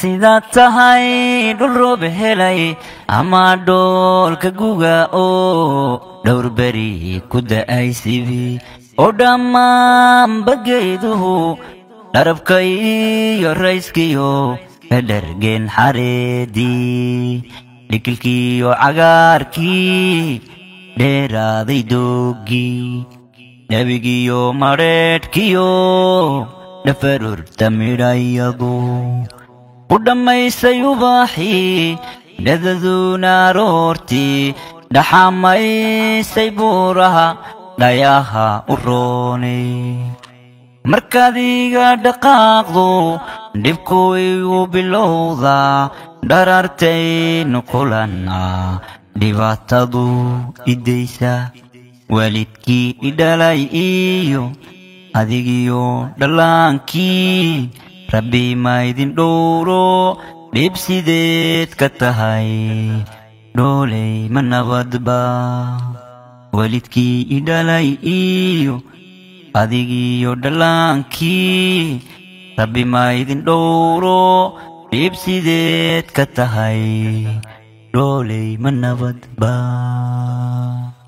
sidaad tahay dhul roob helay ama dhoolka guga oo dhowr beri ku da'ay sibi oo dhammaanba geeduhu dharabka iyo rayskiyo ka dhargeen xareedii dhikilkiiyo cagaarkii dheeraaday doogii dhabigiyo madheedhkiyo dhafarurta midhayadu u dhammaysay ubaaxii dhadaduuna aroortii dhaxamaysay buuraha dhayaha u roonay markaad iga dhaqaaqdu dhibku igu bilowdaa dharartaynu kulanna dhibaatadu idaysa waalidkii idhalay iyo adigiyo dhallaankii rabbi ma idin dhowro dhib sideed ka tahay dhooley ma nabadba waalidkii idhalay iyo adigiyo dhallaankii rabbi ma idin dhowro dhib sideed ka tahay dhooley ma nabadba